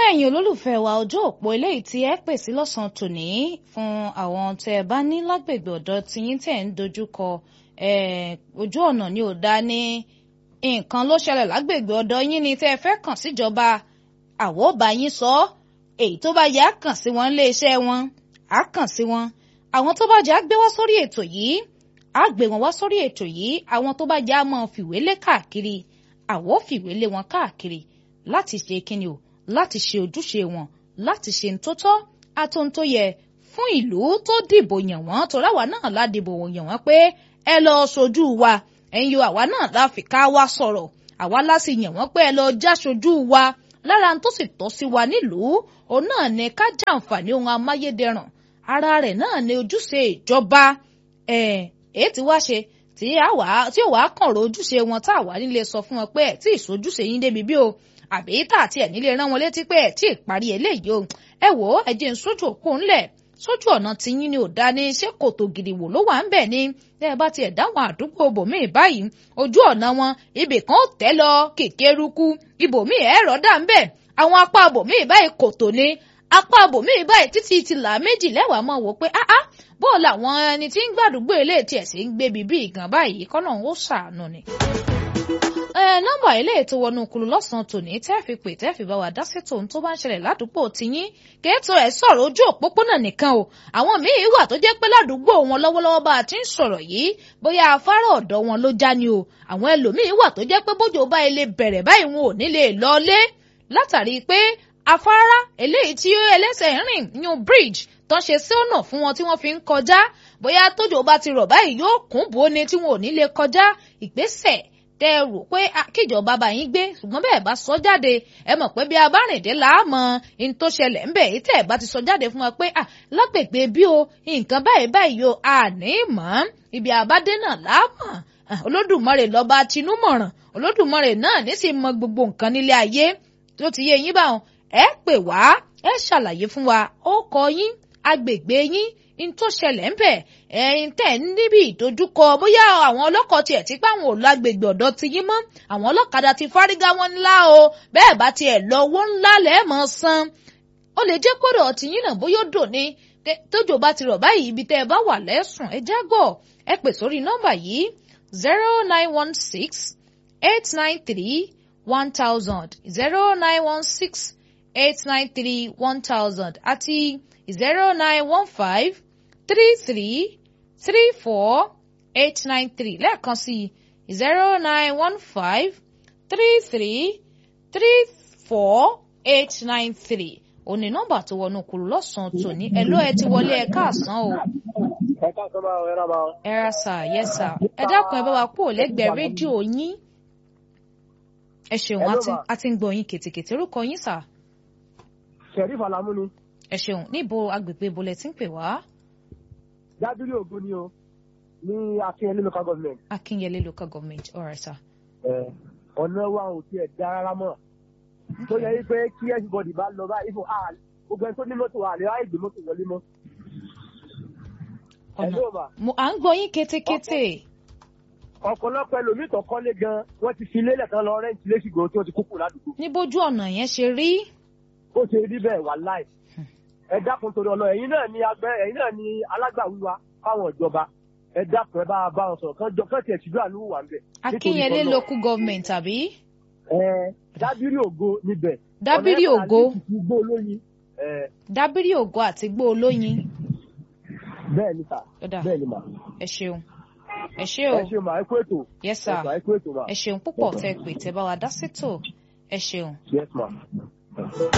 ẹ̀yin olólùfẹ́ wa ojú òpó eléyìí tí ẹ pè sí lọ́sàn-án tòní fún àwọn tẹ́ ẹ bá ní lágbègbè ọ̀dọ̀ tiyín tẹ̀ ń dojúkọ ojú ọ̀nà ni ò dá ní nǹkan ló ṣẹlẹ̀ lágbègbè ọ̀dọ̀ yín ni tẹ́ ẹ fẹ́ kàn síjọba àwọ̀ bá yín sọ èyí tó bá yá kàn sí wọn ilé iṣẹ́ wọn á kàn sí wọn àwọn tó bá jẹ́ á gbé wá sórí ètò yìí á gbé wọn wá sórí ètò yìí àwọn tó bá jẹ́ á máa fìwé lé káàkiri àwọ̀ fìwé lé wọn káàkiri láti ṣe kíni o láti ṣe ojúṣe wọn láti ṣe ntótọ́ àtòǹtó yẹ fún ìlú tó dìbò yàn wọ́n torí àwa náà la dìbò yàn wọ́n pé ẹ lọ sojú wa ẹ̀yin o àwa náà la fi ká wa sọ̀rọ̀ àwa la sì yàn wọ́n pé ẹ lọ já sojú wa lára tó sì tọ́ sí wa nílùú òun náà ní ká jàǹfààní ohun amáyédẹrùn ara rẹ̀ náà ní ojúṣe ìjọba ẹ̀ èyí tí wá ṣe tí àwa tí ò wá kàn ro ojúṣe wọn tá àwa nílé sọ fún wọn pé ẹ tí ìsojúṣe yín débi bí o àbí tá àti ẹ̀ nílé rán wọn létí pé ẹ̀ tí ì parí eléyìí o ẹ wò ó ẹ jẹ́ ń sójú òpó ńlẹ̀ sójú ọ̀nà tiyín ni ò dá ní ṣé kòtò gidi wò ló wà ń bẹ̀ ni ẹ bá tiẹ̀ dáwọn àdúgbò bòmíì báyìí ojú ọ̀nà wọn ibì kan ó tẹ́ lọ kékerúkú ibòmíì ẹ̀rọ dà ń bẹ̀ àwọn apá bòmíì báyìí kòtò ni apá bòmíì báyìí títí ti là méjì lẹ́wàá mọ̀ wò pé áá bó làwọn ẹni tí ń gbàdúgbò ilé tiẹ̀ sí ń gbé bíbí ìgàn báyìí kọ́nà ó ṣàánú ni nọ́mbà ilé ètò wọnú kulu lọ́sàn-án tòní tẹ́ fi pè tẹ́ fi bá wa dá sí tòun tó bá ń ṣẹlẹ̀ ládùúgbò tiyín kéètò ẹ̀ sọ̀rọ̀ ojú òpópónà nìkan o àwọn míì wà tó jẹ́ pé ládùúgbò wọn lọ́wọ́lọ́wọ́ bá a ti ń sọ̀rọ̀ yìí bóyá afárá ọ̀dọ̀ wọn ló já ni o àwọn ẹlòmíì wà tó jẹ́ pé bójú bá ilé bẹ̀rẹ̀ báyìí wọn ò ní lè lọlé látàrí pé afárá eléyìí tí ẹlẹ́sẹ̀ rìn new bridge tó ń ṣe sí ọ̀nà fún wọn tí wọ́n fi ń kọjá bóyá tójò bá ti rọ̀ báyìí yóò kún bò ní tí wọn ò ní lè kọjá ìgbésẹ̀ tẹ rò pé kíjọba bá yín gbé ṣùgbọ́n bẹ́ẹ̀ bá sọ jáde ẹ mọ̀ pé bí a bá rìn dé láàmọ́ in tó ṣẹlẹ̀ ń bẹ̀ yìí tẹ̀ bá ti sọ jáde fún wa pé lágbègbè bí o nǹkan báyìí báyìí o àní mọ́ ibi àbádé náà láàmọ́ olódùmarè lọ́ba tinúmọ̀ràn olódùmarè náà ní sì mọ gbogbo nǹkan nílé ayé tó ti yé yín báwọn ẹ pè wá ẹ ṣàlàyé fún wa ó kọ yín agbègbè yín in tó ṣẹlẹ̀ ń bẹ̀ ẹ̀yin tẹ̀ ń níbi ìdojúkọ bóyá àwọn ọlọ́kọ̀ tiẹ̀ ti pa àwọn olùlágbègbè ọ̀dọ́ ti yín mọ́ àwọn ọlọ́kadà ti fárígá wọn ńlá o bẹ́ẹ̀ bá tiẹ̀ lọ owó ńlá lẹ́ẹ̀mọ́ san ó lè jẹ́ kódò ọtí yín náà bóyá ó dò ní tójò bá ti rọ̀ báyìí ibi tẹ́ ẹ bá wà lẹ́sùn ẹ jágọ̀ ẹ pè sórí nọ́mbà yìí zero nine one six eight nine three one thousand zero nine one six eight nine three one thousand àti zero nine one five three three three four eight nine three lẹ́ẹ̀kan sí zero nine one five three three three four eight nine three òní nọ́mbà tó wọnú kúrú lọ́sàn-án tòní ẹ ló ẹ ti wọlé ẹ káàsán o. ẹ káàsán máa ẹ rà máa. ẹ ra sà yẹ sà ẹ dákun ẹ bá wa kú òlẹ́gbẹ̀ẹ́ rédíò yín. ẹ ṣeun a ti ń gbọ́ yín kètèkètè orúkọ yín sà. Sheriff Alamu ni. ẹ ṣeun níbo agbègbè bolẹ̀ tí ń pè wá dábìrì ògo ni o ní akínyẹlé local government. akínyẹlé local government all right sir. ọ̀nà wa ò tiẹ̀ dá rárá mọ́ tó yẹ wípé kí everybody bá lọ báyìí fún gbogbo ẹni tó ní mọ́tò àlè ráyè gbé mọ́tò wọlé mọ́. ọ̀nà à ń gbọ́ yín kétékété. ọ̀pọ̀lọpọ̀ ẹlòmíì tó kọ́lé gan wọ́n ti fi lélẹ̀ tán lọ rẹ́ǹtì lẹ́sìgbò tí wọ́n ti kúkú ládùúgbò. ní bójú ọ̀nà yẹn ṣe rí. ó ṣe rí bẹ́ẹ̀ wà láì ẹ dákun torí ọlọ ẹ̀yin náà ni agbẹ ẹ̀yin náà ni alágbàwíwa fáwọn ìjọba ẹ dákun ẹ bá bá wọn sọ̀rọ̀ kán jọ kán tiẹ̀ ṣùgbọ́n àánú wà níbẹ̀. akínyẹlé local government àbí. ẹ dábìrì ògo níbẹ̀. dábìrì ògo. gbó olóyin. dábìrì ògo àti gbó olóyin. bẹ́ẹ̀ ni sà bẹ́ẹ̀ ni mà. ẹ ṣeun ẹ ṣe o ẹ ṣeun mà ẹ kú ètò. yes sir ẹ kú ètò mà. ẹ ṣeun púpọ̀ tẹ pé tẹ bá wa dá sétò ẹ ṣeun. yes ma.